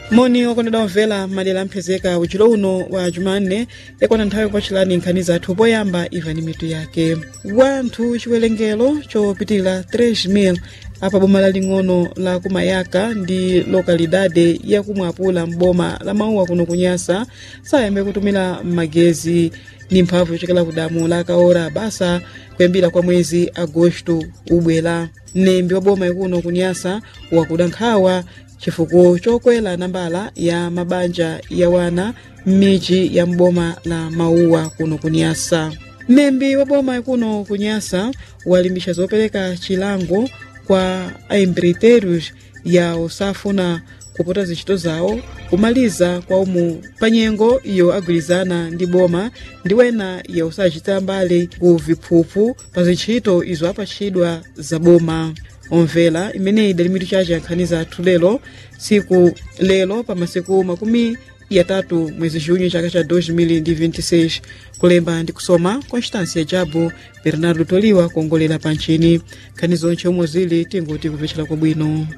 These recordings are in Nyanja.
moni okondedwa omvera madera amphezeka uchilo uno wa jumanne yakwana nthawi yopachilani nkhani zathu poyamba imvani mitu yake wanthu chiwerengero chopitilira 3,000 apa boma laling'ono la kumayaka ndi lokalidade yakumwapula m'boma la mauwa kuno kunyasa sayambe kutumira magezi ni mphamvu yochokera ku damu la kaora basa kuyambira kwa mwezi agosto ubwera mnembi wa boma ikuno kunyasa wakuda nkhawa chifukwa chokwera nambala ya mabanja ya wana m'midzi ya mboma la mauwa kuno kunyasa mnembi wa boma ikuno kunyasa walimbisha zopereka chilango kwa aembreiteiros ya osafuna kupota zintchito zawo kumaliza kwa umu pa nyengo iyo agwirizana ndi boma ndi wena ya osachita mbali ku viphuphu pa zintchito izo apatchidwa za boma omvera imeneyi idali mitu chache ya nkhani zathu lero siku lero pa masiku makumi yatatu mwezi junho chaka cha 2026 kulemba ndi kusoma constância jabu bernardo toliwa kuongolera pa nchini nkhani zonche omwe zili tinguti kupecera kwabwino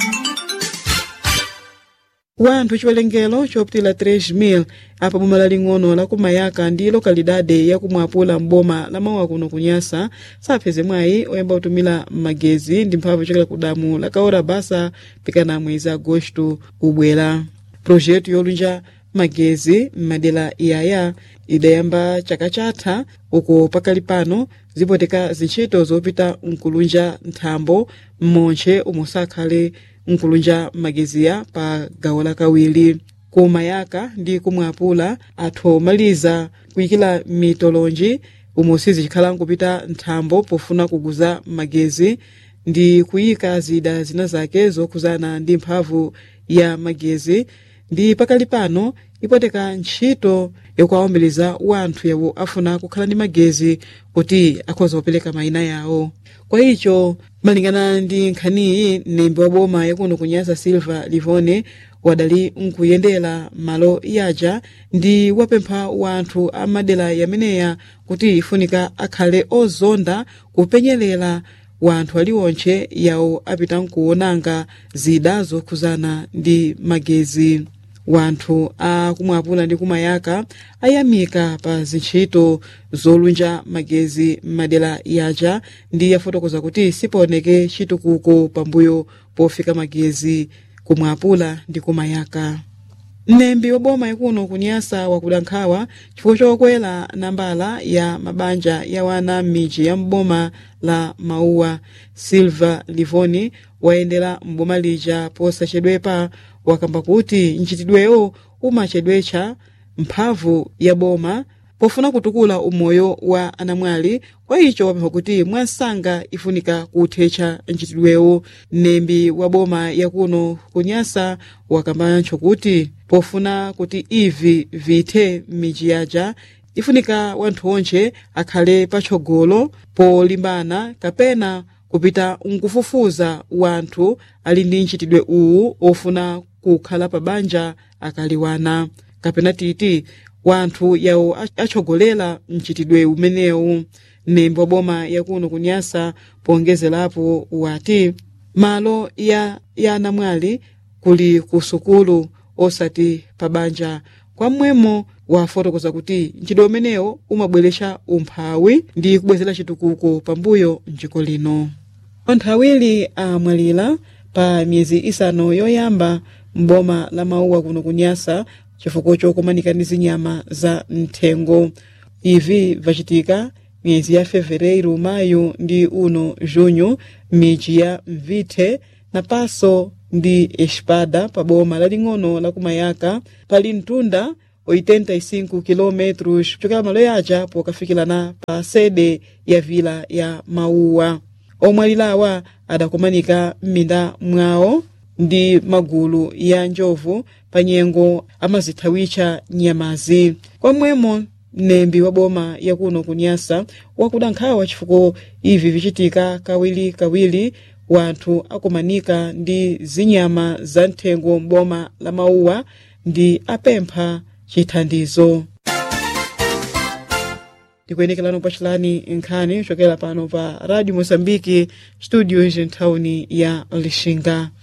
wanthu chiwerengero chopitila 3,000 apa boma laling'ono la kumayaka ndi lokalidade yakumwapula m'boma la mauwa kuno kunyasa sapeze mwayi oyamba kutumira magezi ndi mphamvu yochokera ku damu la kaora basa pikana mwezi agosto ubwera projeto yolunja magezi m'madera iyaya idayamba chaka chatha uko pakali pano zipoteka zintchito zopita nkulunja nthambo m'montche omwe sakhale nkulunja mageziya pa gawo lakawiri kumayaka ndi kumwapula athu omaliza kuyikira mitolonji omwe sizikhala nkupita nthambo pofuna kuguza magezi ndi kuyika zida zina zake zokhuzana ndi mphamvu ya magezi ndi pakali pano ipoteka ntchito yokuwawombeleza wanthu yawo afuna kukhala ndi magezi kuti akhoza kupereka mayina yawo kwa icho malingana ndi nkhaniyi mnembi wa boma yakuno kunyasa silva livone wadali nkuyendera malo yaja ndi wapempha wanthu a madera yameneya kuti ifunika akhale ozonda kupenyerera wanthu aliwontche yawo apita nkuwonanga zida zokhuzana ndi magezi wanthu a kumwapula ndi kumayaka ayamika pa zintchito zolunja magezi m'madera yaja ndi yafotokoza kuti sipaoneke chitukuko pambuyo pofika magezi kumwapula ndi kumayaka mnembi wa boma ikuno kunyasa wakuda nkhawa chifukwa chokwera nambala ya mabanja ya wana m'midzi ya mboma la mauwa silva livoni wayendera mboma lija posachedwepa wakamba kuti mchitidwewo umachedwetcha mphamvu ya boma pofuna kutukula umoyo wa anamwali kwa icho wapempha kuti mwansanga ifunika kuthetcha mchitidwewo mnembi wa boma yakuno kunyasa wakambancho kuti pofuna kuti ivi vithe m'midzi yaja ifunika wanthu onche akhale patsogolo polimbana kapena kupita nkufufuza wanthu ali ndi mchitidwe uwu ofuna kukhala pa banja akaliwana kapena titi wanthu yawo atsogolera mchitidwe umenewu mnembi wa boma yakuno kunyasa pongezerapo wati malo ya, ya anamwali kuli ku sukulu osati pa banja kwamwemo wafotokoza kuti mchitidwe umenewo umabweretsa umphawi ndi kubwezera chitukuko pambuyo mdziko lino anthu awiri amwalira pa miyezi isanu yoyamba mboma la mauwa kuno kunyasa chifukwa chokumanika ndi zinyama za mthengo ivi vachitika miyezi ya fevereiro mayu ndi uno junho midzi ya mvithe napaso ndi espada pa boma laling'ono la kumayaka pali mtunda 85 km kuchokera malo yaja pokafikirana pa sede ya vila ya mauwa omwalirawa adakumanika m'minda mwawo ndi magulu ya njovu pa nyengo amazithawitcha nyamazi kwamwemo mnembi wa boma yakuno kunyasa wakuda nkhawa chifukwa ivi vichitika kawirikawiri wanthu akumanika ndi zinyama za mthengo m'boma la mauwa ndi apempha chithandizo ndikuyenekerano pachilani nkhani kuchokera pano pa radio mosambiki studios ntawuni ya lixinga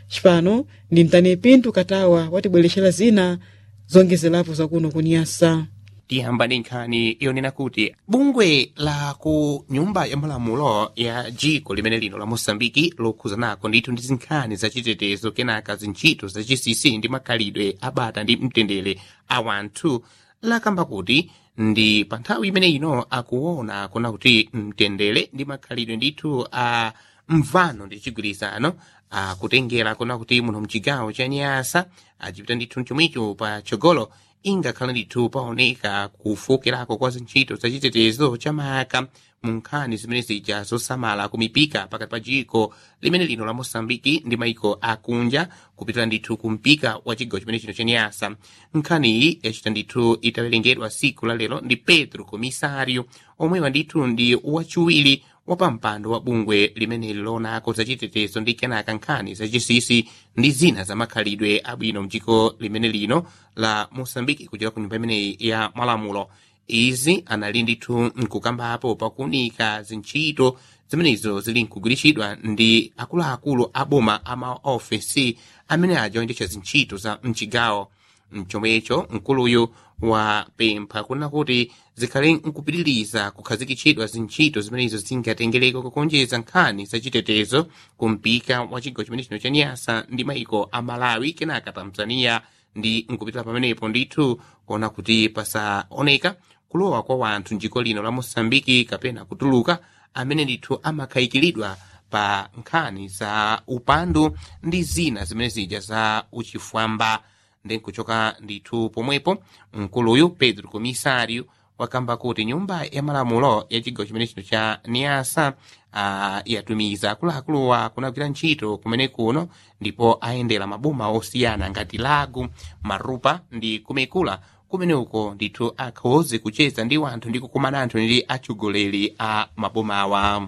cipano ndi mtani pinto katawa watibwerexera zina zongezerapo zakuno kunyasa tiyamba ndi nkhani yonena kuti bungwe la ku nyumba ya malamulo ya dziko limene lino la moçambiki lokhuzanako ndithu ndi zinkhani zachitetezo kenaka zintchito zachisisi ndi makhalidwe abata ndi mtendere a wanthu lakamba kuti ndi pa nthawi imene ino akuona kuna kuti mtendere ndi makhalidwe ndithu a mvano ndi chigwirizano akutengera kuna kuti muno mchigawo cha nyasa acipita ndithu mchomwicho pa chogolo ingakhala ndithu paoneka kufokerako kwa zintchito zachitetezo chamaka mu nkhani zimene zija zosamala kumipika pakati pa dziko limene lino la moçambiki ndi maiko akunja kupitira ndithu kumpika wa chigawo chimene chino chanyasa nkhaniyi yachita ndithu itawerengedwa siku la lero ndi pedro komisario omwewa ndithu ndi wachiwiri wapampando wa bungwe limeneli loonako zachitetezo ndi kenaka nkhani zachisisi ndi zina za makhalidwe abwino mdziko limene lino la moçambiki kuchera ku nyumba imeneyi ya malamulo izi anali ndithu nkukambapo pakuunika zintchito zimenezo zili nkugwiritsidwa ndi akuluakulu a boma a maofesi amene ajoyendetsa zintchito za mchigawo mchomwecho mkuluyu wapempha kuna kuti zikhale nkupitiriza kukhazikitsidwa zintchito zimenezo zingatengereko kukonjeza nkhani zachitetezo kumpika wa chigawo chimene chino cha nyasa ndi maiko a malawi kenaka tanzania ndi nkupitira pamenepo ndithu kuona kuti pasaoneka kulowa kwa wanthu mdziko lino la moçambiki kapena kutuluka amene ndithu amakhayikiridwa pa nkhani za upandu ndi zina zimene zija za uchifwamba ndi nkuchoka ndithu pomwepo mkuluyu pedro komisario wakamba kuti nyumba ya malamulo ya chigawo chimene chino cha niasa uh, yatumiza akuluakuluwa kunagwira ntchito kumene kuno ndipo ayendera maboma osiyana ngati lagu marupa ndi kumekula kumene uko ndithu akhoze kucheza ndi wanthu ndi kukumana anthu ndi atsogoleri a mabomawa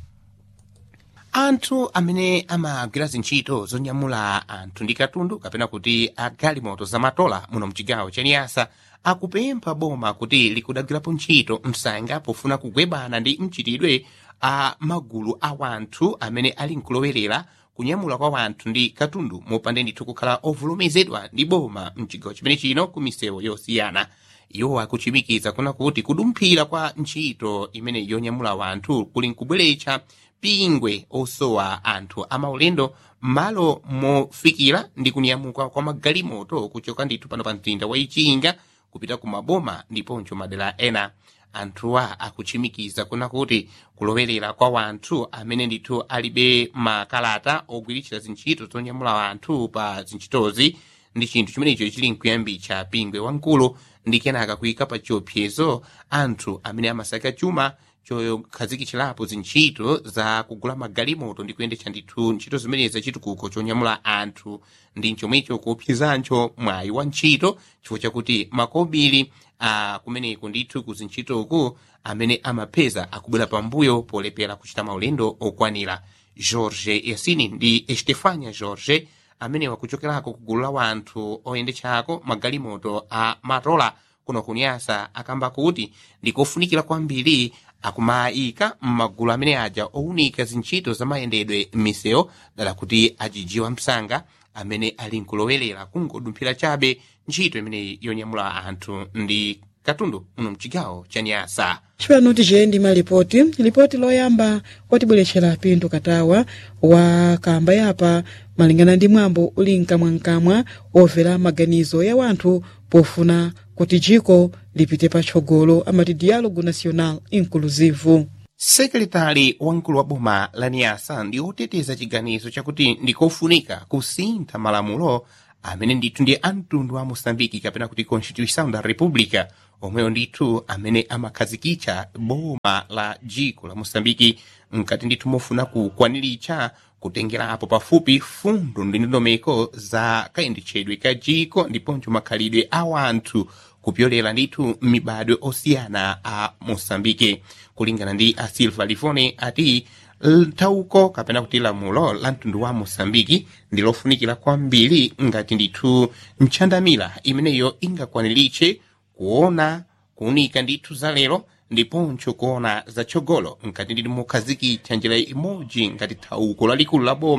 anthu amene amagwira zintchito zonyamula anthu ndi katundu kapena kuti agalimoto zamatola muno mchigawo cha niyasa akupempha boma kuti likudagwirapo ntchito msanga pofuna kugwebana ndi mchitidwe a magulu a wanthu amene ali nkulowerera kunyamula kwa wanthu ndi katundu mopanda ndithu kukhala ovulumizidwa ndi boma mchigawo chimene chino ku misewu yosiyana iwo akuchimikiza kuna kuti kudumphira kwa ntchito imene yonyamula wanthu kuli nkubweretsa pingwe osowa anthu amaulendo m'malo mofikira ndi kunyamuka kwa magalimoto kuchoka ndithu pano pa mzinda wa ichinga kupita ku maboma ndiponso madera ena anthuwa akuchimikiza kuna kuti kulowerera kwa wanthu amene ndithu alibe makalata ogwiritsira zintchito zonyamula anthu pa zintchitozi ndi chinthu chimenecho chili nkuyambitsa pingwe wamkulu ndi kenaka kuyika pa chiopsezo anthu amene amasaka chuma chokhazikitsirapo zintchito za kugula magalimoto ndi kuyendetsa ndithu ntchito zimenezi chitukuko chonyamula anthu ndi chomwecho kuopsezancho mwayi wa ntchito chifukwa chakuti makobiri a kumeneko ndithu ku zintchitoku amene amapeza akubwera pambuyo polepera kuchita maulendo okwanira george yasini ndi estefania george amene wakuchokerako ku gulu la wanthu oyendetsako magalimoto a matola kuno kunyasa akamba kuti ndikofunikira kwambiri akumayika m'magulu amene aja owunika zintchito za mayendedwe m'misewu dala kuti ajijiwa msanga amene ali nkulowerera kungodumphira chabe ntchito imeneyi yonyamula anthu ndi katundu muno mchigawo cha nyasa cipano ticendi malipoti lipoti loyamba watibweretxera pinto katawa wa kamba yapa malingana ndi mwambo uli mkamwamkamwa omvera maganizo ya wanthu pofuna kuti dziko lipite patsogolo amati dialogo nacional inclusivo sekretari wamkulu wa boma la niyasa ndi oteteza chiganizo chakuti ndikofunika kusintha malamulo amene ndithu ndi amtundu wa moçambike kapena kuti constituição da república omweyo ndithu amene amakhazikitsa boma la dziko la moçambike mkati ndithu mofuna kukwaniritsa kutengerapo pafupi fundo ndi ndondomeko za kayendetsedwe ka dziko ndiponso makhalidwe a wanthu kupyolera ndithu mibadwe osiyana a moçambike kulingana ndi a silva lifone ati thauko kapena kuti lamulo la mtundu wa moçambike ndi lofunikira kwambiri ngati ndithu ntchandamira imeneyo ingakwaniritse kuona kuunika ndithu za lero ndiponso kuona zatsogolo nkati nditi mokhazikitsa njira imodzi ngati thauko lalikulu la boma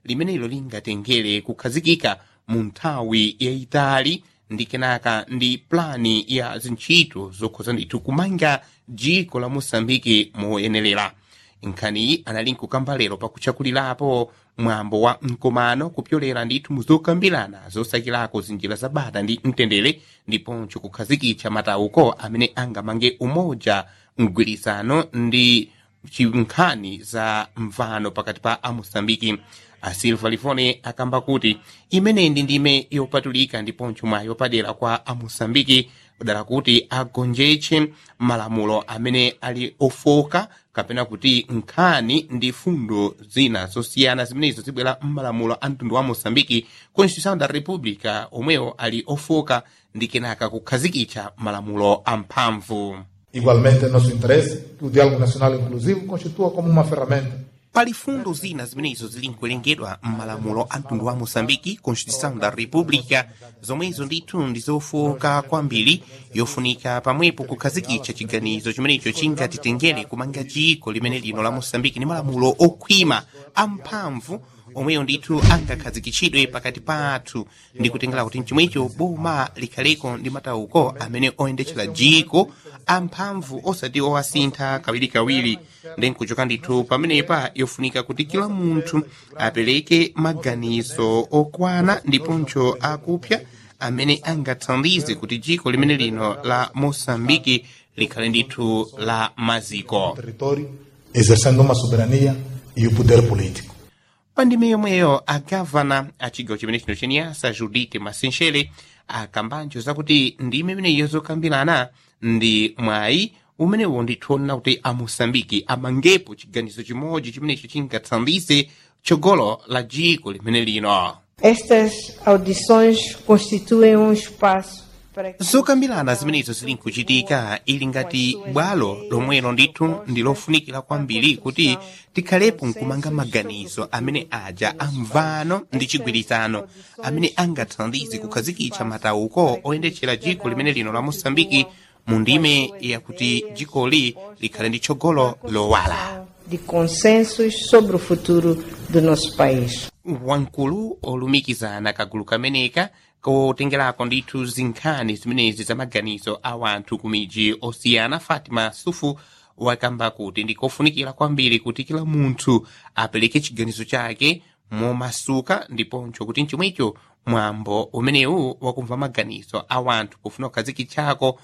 limenelo lingatengere kukhazikika mu nthawi yayitali ndi kenaka ndi plani ya zintchito zokhoza ndithu kumanga dziko la mosambiki moyenerera nkhaniyi anali nkukamba lero pakuchakulirapo mwambo wa mkomano kupyolera ndithu muzokambirana zosakirako zinjira zabata ndi mtendere ndiponso kukhazikitsa matauko amene angamange umoja mgwirizano ndi nkhani za mvano pakati pa amosambiki asilva lifone akamba kuti imeneyi ndi ndime yopatulika ndiponso mwayi wapadera kwa amosambiki dala kuti agonjetse malamulo amene ali ofoka kapena kuti nkhani ndi fundo zina zosiyana zimenezo zibwera m'malamulo a mtundu wa mosambiki constituição da república omwewo ali ofoka ndi kenaka kukhazikitsa malamulo amphamvu Igualmente, é nosso interesse que o diálogo nacional inclusivo constitua como uma ferramenta pali fundo zina zimenezo zili nkuwerengedwa m'malamulo a mtundu wa mosambiki constituição da república zomwezo ndithu ndi zofoka kwambiri yofunika pamwepo kukhazikitsa chiganizo chimenecho chingatitengere kumanga dziko limene lino la mosambiki ndi malamulo okhwima amphamvu omweyo ndithu angakhazikitsidwe pakati pathu ndi kutengera kuti mchomwecho boma likhaleko ndi matauko amene oyendetsera dziko amphamvu osati owasintha kawirikawiri ndi nkuchoka ndithu pamenepa yofunika kuti kila munthu apereke maganizo okwana ndiponso akupya amene angathandize kuti dziko limene lino la mosambiki likhale ndithu la maziko território, exercendo uma soberania e o poder político. pandime yomweyo agavana a chigawo chimene chino chenyasa judite masenshele akambanjo zakuti ndime imeneyo zokambirana ndi mwayi umenewo ndithonena kuti amosambiki amangepo chiganizo chimodzi chimenecho chingathandize tsogolo la dziko limene lino Estas audições constituem um espaço para que zokambirana zimenezo zili nkuchitika ili ngati bwalo lomwelo ndithu ndi lofunikira kwambiri kuti tikhalepo nkumanga maganizo amene aja amvano ndi chigwirizano amene angathandize kukhazikitsa matauko oyendetsera dziko limene lino la mosambiki mu ndime yakuti dzikoli likhale ndi tsogolo lowala de consensos sobre o futuro do nosso país. wamkulu olumikizana kagulu kameneka kotengerako ndithu zinkhani zimenezi za maganizo a wanthu ku midzi osiyana fatima sufu wakamba kuti ndikofunikira kwambiri kuti kila munthu apereke chiganizo chake momasuka ndiponso kuti mchomwecho mwambo umenewu wakumva maganizo a wanthu pofuna kukhazikitsako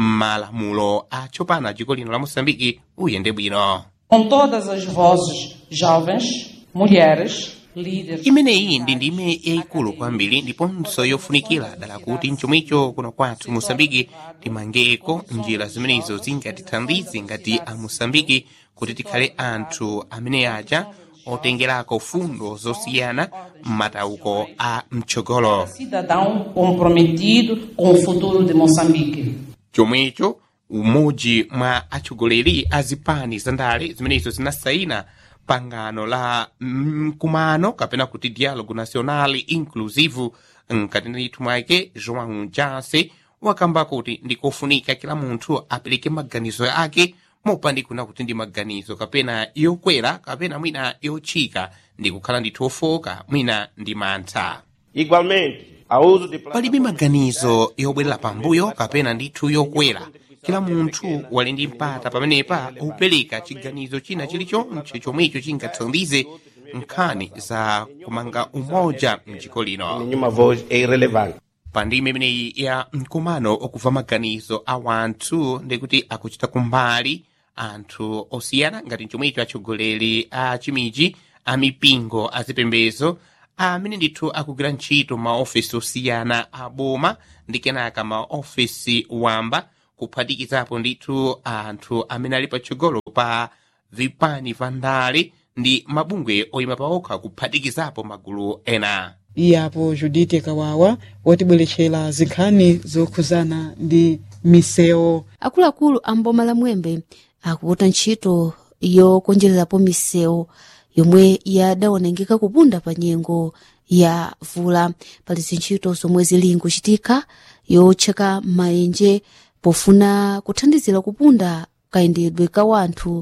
malamulo atsopano a dziko lino la mosambiki uyende bwino com todas as vozes jovens, mulheres, líderes. imeneyi ndi ndime yayikulu kwambiri ndiponso yofunikira dala kuti mchomwecho kuno kwathu mosambiki timangeko njira zimenezo zingatithandize ngati a mosambiki kuti tikhale anthu amene aja otengerako fundo zosiyana m'matauko a mtsogolo Cidadão comprometido com o futuro de Moçambique. chomwecho umodzi mwa atsogoleri a zipani zandale zimenezo zinasayina pangano la mkumano kapena kuti dialogo nacional inclusive mkati ndithu mwake joão jase wakamba kuti ndikofunika kila munthu apereke maganizo ake mopandikuna kuti ndi maganizo kapena yokwera kapena mwina yotchika ndi kukhala ndithu ofoka mwina ndi mantha Igualmente, a uso de palibe maganizo yobwerera pambuyo kapena ndithu yokwera kila munthu wali ndi mpata pamenepa opereka chiganizo china chilichonse chomwecho chingathandize nkhani za kumanga umoja mdziko lino nenhuma voz é irrelevante. pandime imeneyi ya mkumano okuva maganizo a wanthu ndikuti akuchita kumbali anthu osiyana ngati chomwecho atsogoleri a chimiji a mipingo a zipembezo amene ndithu akugwira ntchito maofesi osiyana a boma ndi kenaka maofesi wamba kuphatikizapo ndithu anthu amene ali patsogolo pa vipani va ndale ndi mabungwe oyima paokha kuphatikizapo magulu ena iyapo judite kawawa watibweretchera zinkhani zokhuzana ndi misewu akuluakulu a mboma la mwembe akuputa ntchito yokonjererapo misewu yomwe yadaonengeka kupunda pa nyengo ya vula pali zintchito zomwe zili nkuchitika yotcheka maenje pofuna kuthandizira kupunda kayendedwe ka wanthu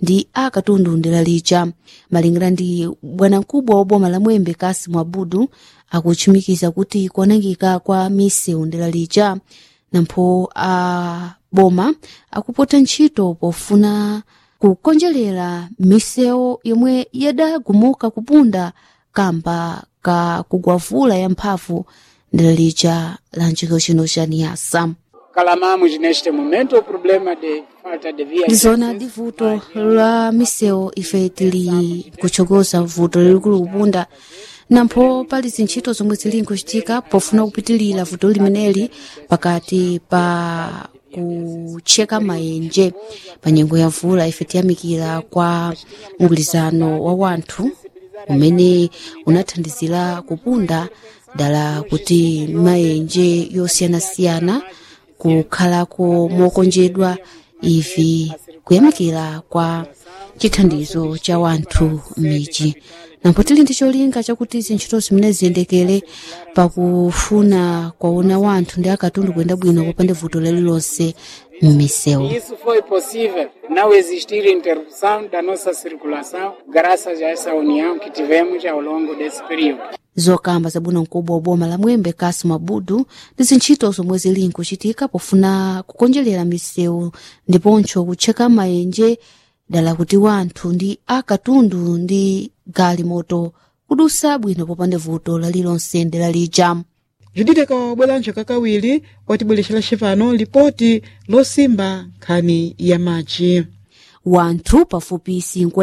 ndi akatundu ndela lija malingana ndi bwanamkubwa wa boma la mwembe kasimu abudu akuchimikiza kuti kuonangika kwa misewu ndela lija nampho a boma akupota ntchito pofuna kukonjerera misewu yomwe yadagumuka kupunda kamba ka kugwavula ya mphamvu ndela lija la ncikolo chino cha niyasa Calamamos neste momento o problema de falta de vias. ndizona ndi vuto la misewu ife tili kutsogoza vuto lilikulu kupunda nampho pali zintchito zomwe zili nkuchitika pofuna kupitilira vuto limeneli pakati pa kutcheka mayenje pa nyengo ya vula ife tiyamikira kwa mgwirizano wa wanthu umene unathandizira kupunda dala kuti mayenje yosiyanasiyana kukhalako mokonjedwa ivi kuyamikira kwa chithandizo cha wanthu m'midzi nampho tili ndi cholinga chakuti zintchito zimene ziyendekere pakufuna kwaona wanthu ndi akatundu kuyenda bwino popanda vuto lililonse m'misewu Isso foi possível não existir interrupção da nossa circulação graças a essa união que tivemos ao longo desse período. zokamba zabwino mkubwa wa boma la mwembe kasimu abudu ndi zintchito zomwe zili nkuchitika pofuna kukonjerera misewu ndiponso kutcheka mayenje dala kuti wanthu ndi akatundu ndi galimoto kudusa bwino popanda vuto lalilonse ndela lija judite kawabwelanso kakawiri watibwerexera cipano lipoti losimba nkhani ya machi wanthu pafupi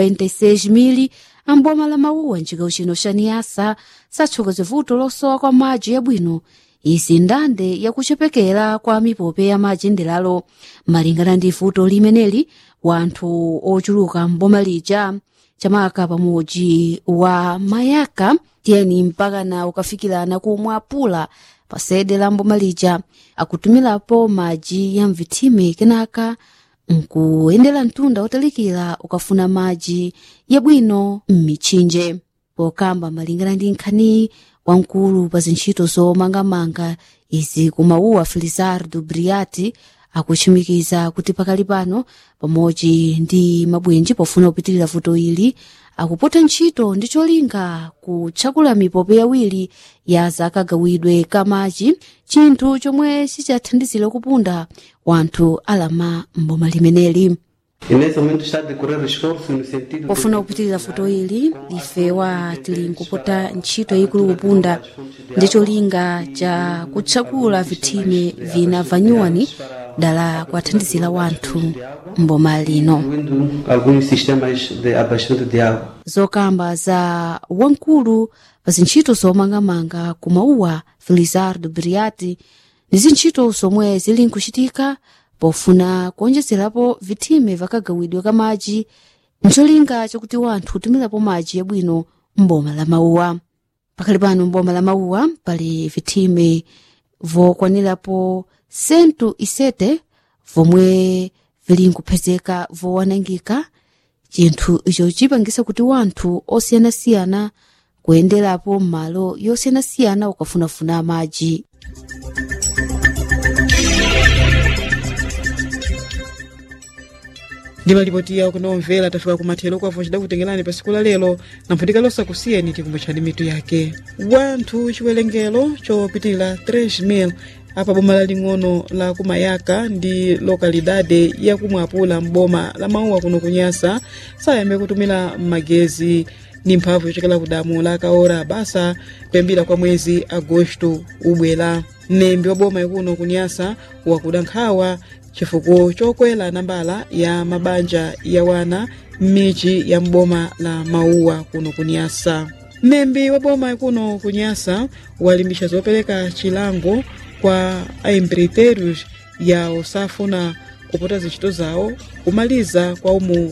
56,000 amboma la mawuwa ncikolo chino cha niyasa satsokoze vuto losowa kwa madzi yabwino izi ndande yakuchepekera kwa mipope ya madzi ndelalo malingana ndi vuto limeneli wanthu ochuluka mboma lija chamaka pamodzi wa mayaka tiyeni mpakana ukafikirana kumwe apula pa sede la mboma lija akutumilapo madzi ya mvithime kenaka nkuyendera mtunda wotalikira ukafuna madzi yabwino m'mitchinje pokamba malingana ndi nkhani wamkulu pa zintchito zomangamanga izi kumawuwa felizardo briati akuchimikiza kuti pakali pano pamodzi ndi mabwenji pofuna kupitirira vuto ili akupota ntchito ndi cholinga kutchakula mipope yawiri ya zakagawidwe ka madzi chinthu chomwe chichathandizira kupunda wanthu alama mboma limeneli E nesse momento está a decorrer esforço no sentido de pofuna kupitirira vuto ili ifewa tili nkupota ntchito yayikulu kupunda ndi cholinga cha kutchakula vithime vina vanyuwani dala kuwathandizira wanthu mboma lino incluindo alguns sistemas de abastecimento de água. zokamba za wamkulu pa zintchito zomangamanga kumauwa felizardo briati ndi zintchito zomwe zili nkuchitika pofuna kuonjezerapo vithime vakagawidwe ka madzi ncholinga chakuti wanthu kutumirapo madzi yabwino mboma la mauwa pakali pano mboma la mauwa pali vithime vokwanirapo sentu isete vomwe vili nkuphezeka vowanangika chinthu icho chipangisa kuti wanthu osiyanasiyana kuyenderapo m'malo yosiyanasiyana ukafunafuna madzi ndi malipoti yawo kunomvera tafika kumathero kwavo cidakutengerani pa siku la lero namphutika losakusiyeni tikumbutchani mitu yake wanthu chiwerengero chopitirira 3000 apa boma laling'ono la kumayaka ndi lokalidade yakumwapula mboma la mauwa kuno kunyasa sayambe kutumira magezi ni mphamvu yochokera kudamu la kaora basa kuyambira kwa mwezi agosto ubwera mnembi wa boma ikuno kunyasa wakuda nkhawa chifukwa chokwera nambala ya mabanja ya wana m'michi ya mboma la mauwa kuno kunyasa mnembi wa boma ikuno kunyasa walimbisha zopereka chilango kwa aimbriterios ya osafuna kupota zintchito zawo kumaliza kwa umu